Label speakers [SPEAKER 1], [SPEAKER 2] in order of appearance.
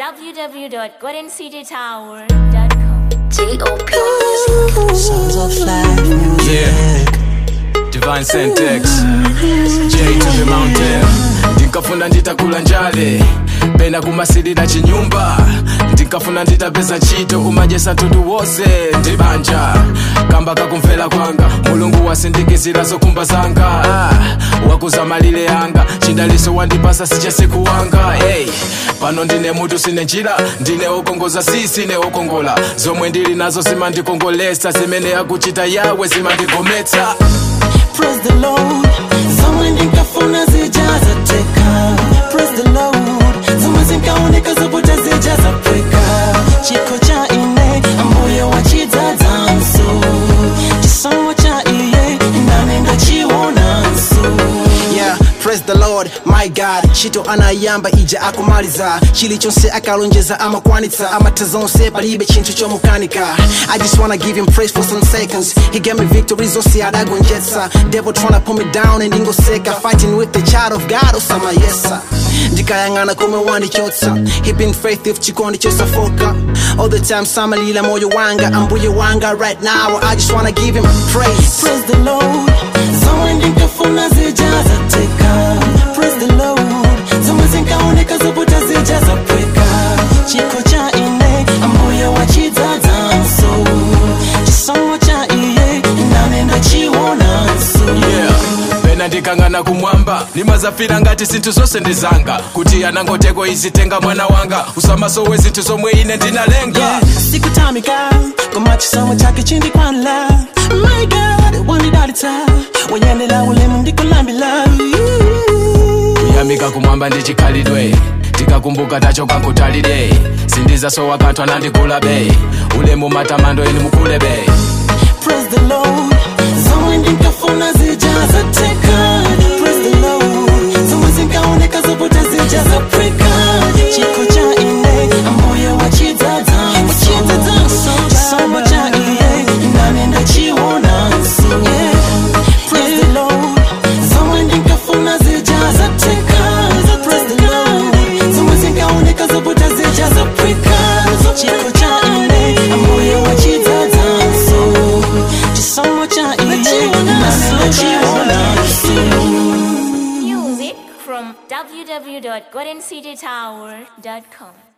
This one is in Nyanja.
[SPEAKER 1] www.goldencitytower.com.
[SPEAKER 2] T.O.P.
[SPEAKER 3] Sons of life music.
[SPEAKER 4] Yeah. Divine Syntax J to the mountain ndinkafuna nditakula njale pena kumasilira chinyumba ndinkafuna nditapeza ntchito kumajesa mtundu wonse ndibanja kamba kakumvera kwanga mulungu wasindikizira zokumba zanga ah, wakuza malire anga chidaliso wandipasa sichasiku wanga hey. pano ndine mutu sine njira ndine okongoza si sine okongola zomwe ndili nazo zimandikongolesa zimene akuchita yawe zimandigometsa
[SPEAKER 3] Praise the Lord. Zomwe ndinkafuna zijaza teka. Praise the Lord. Zomwe zinkaoneka zoputa zijaza pweka. Chiko cha ine ambuye wachidzadzanso. Chisomo cha iye nane ndachiwonanso.
[SPEAKER 5] yeah praise the lord my god chito anayamba ija akumaliza chilichonse akalonjeza amakwanitsa amatha zonse palibe chinthu chomukanika i just wanna give him praise for some seconds he gave me victory zonse adagonjetsa devil tryna pull me down and ingoseka fighting with the child of god osamayesa ndikayang'ana komwe wandichotsa he been faithful chikondi chosafoka all the time samalila moyo wanga ambuye wanga right now i just wanna give him praise
[SPEAKER 3] Praise the Lord. Zomwe ndinkafuna zijaza teka. Praise the Lord. Zomwe zinkaoneka zoputa zijaza pweka. Chiko cha ine ambuye wachidzadzanso. Chisomo cha iye nane ndachiwonanso.
[SPEAKER 4] yeah. pena ndikang'ana kumwamba nimazafira ngati zinthu zonse ndizanga kuti anangoteko izitenga mwana wanga usamasowe zinthu zomwe ine ndinalenga
[SPEAKER 3] Yeah, sikutamika koma chisomo chake chindikwanira my god wandidalitsa wanyendera ulemu ndikulambira
[SPEAKER 4] kuyamika kumwamba ndi chikhalidwe tikakumbuka tachoka nkutalire sindizasowa kanthu anandigulabe ulemu matamando inu mukulebe
[SPEAKER 3] Praise the Lord. Zomwe ndinkafuna zijaza teka. Praise the Lord. Zomwe zinkaoneka zoputa zijaza pweka. Chiko cha ine ambuye wachidzadzanso. Chisomo cha iye nane ndachiwonanso. Yeah. Praise the Lord. Zomwe ndinkafuna zijaza teka. Praise the Lord. Zomwe zinkaoneka zoputa zijaza pweka. Chiko cha ine ambuye wachidzadzanso. Chisomo cha iye nane ndachiwonanso.
[SPEAKER 1] Music from www.goldencitytower.com.